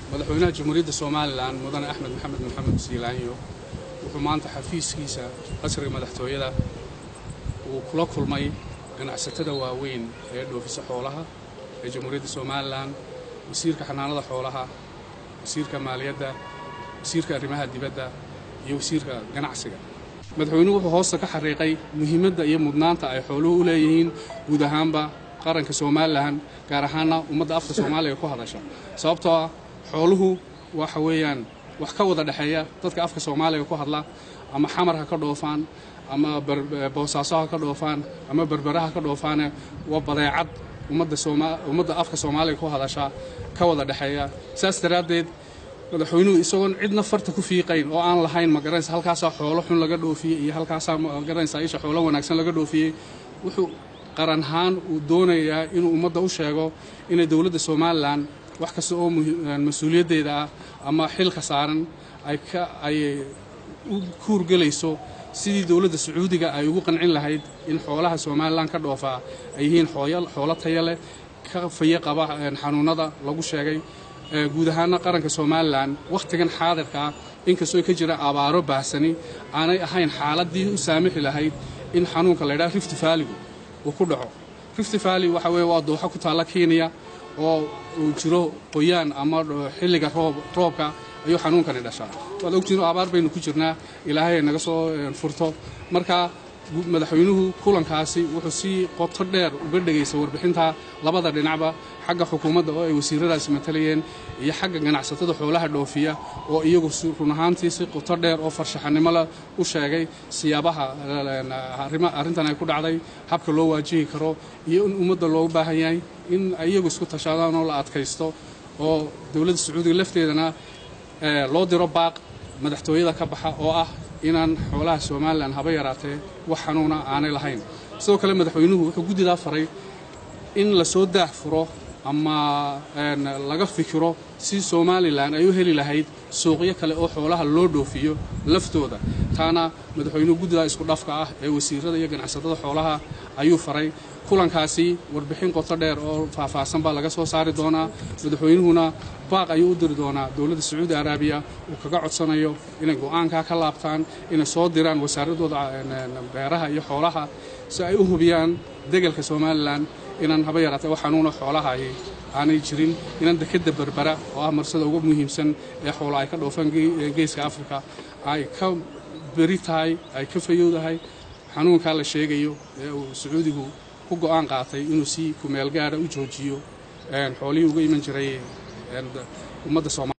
madaxweynaha jamhuuriyadda somalilan mudane axmed maxamed maxamed siilaanyo wuxuu maanta xafiiskiisa qasriga madaxtooyada uu kula kulmay ganacsatada waaweyn ee dhoofisa xoolaha ee jamhuuriyadda somalilan wasiirka xanaanada xoolaha wasiirka maaliyadda wasiirka arrimaha dibadda iyo wasiirka ganacsiga madaxweynuhu wuxuu hoosta ka xariiqay muhiimadda iyo mudnaanta ay xooluhu u leeyihiin guud ahaanba qaranka somalilan gaar ahaana ummadda afka soomaaliga ku hadasha sababtoo ah xooluhu waxa weeyaan wax ka wada dhexeeya dadka afka soomaaliga ku hadla ama xamar ha ka dhoofaan ama boosaaso ha ka dhoofaan ama berbera ha ka dhoofaane waa badeecad ummadda afka soomaaliga ku hadasha ka wada dhexeeya saas daraaddeed madaxweynuhu isagoon cidna farta ku fiiqayn oo aan lahayn magaranaysa halkaasaa xoolo xun laga dhoofiyey iyo halkaasaa magaranaysa isha xoolo wanaagsan laga dhoofiyey wuxuu qaran ahaan uu doonayaa inuu ummadda u sheego inay dowladda somalilan wax kasta oo mas-uuliyaddeeda ah ama xilka saaran ay u kuurgelayso sidii dowladda sacuudiga ay ugu qancin lahayd in xoolaha somalilan ka dhoofaa ay yihiin xoolo taya leh ka faye qaba xanuunada lagu sheegay guud ahaana qaranka somalilan wakhtigan xaadirka ah inkastoo ka jira abaaro baahsani aanay ahayn xaaladdii u saamixi lahayd in xanuunka laydhaha rift valligu uu ku dhaco rift valley waxa weye waa dooxo ku taalla kenya oo uu jiro qoyaan ama xilliga roobka ayuu xanuunkani dhashaa waad ogtiin abaar baynu ku jirnaa ilaahay naga soo furto marka madaxweynuhu kulankaasi wuxuu si qoto dheer uga dhegaysa warbixinta labada dhinacba xagga xukuumadda oo ay wasiiradaasi matalayeen iyo xagga ganacsatada xoolaha dhoofiya oo iyagu run ahaantii si qoto dheer oo farshaxanimo leh u sheegay siyaabaha arrintan ay ku dhacday habka loo waajihi karo iyo in ummadda loogu baahan yahay in iyagu isku tashadaan oo la adkaysto oo dowladda sacuudiga lafteedana loo diro baaq madaxtooyada ka baxa oo ah inaan xoolaha somalilan haba yaraatee wax xanuuna aanay lahayn sidoo kale madaxweynuhu wuxuu guddidaa faray in lasoo daah furo ama laga fikiro si somalilan ay u heli lahayd suuqyo kale oo xoolaha loo dhoofiyo laftooda taana madaxweynuhu guddidaa isku dhafka ah ee wasiirada iyo ganacsatada xoolaha ayuu faray kulankaasi warbixin qoto dheer oo faahfaahsan baa laga soo saari doonaa madaxweynuhuna baaq ayuu u diri doonaa dowladda sacuudi araabiya uu kaga codsanayo inay go'aankaa ka laabtaan inay soo diraan wasaaradooda beeraha iyo xoolaha si ay u hubiyaan degelka somalilan inaan haba yaraatee wax xanuuna xoolaha aanay jirin inaan dekadda berbera oo ah marsada ugu muhiimsan ee xoola ay ka dhoofaan geeska afrika ay ka beri tahay ay ka fayowdahay xanuunkaa la sheegayo ee uu sacuudigu ku go'aan qaatay inuu si kumeel gaara u joojiyo xoolihii uga iman jiray ummadda soomaliya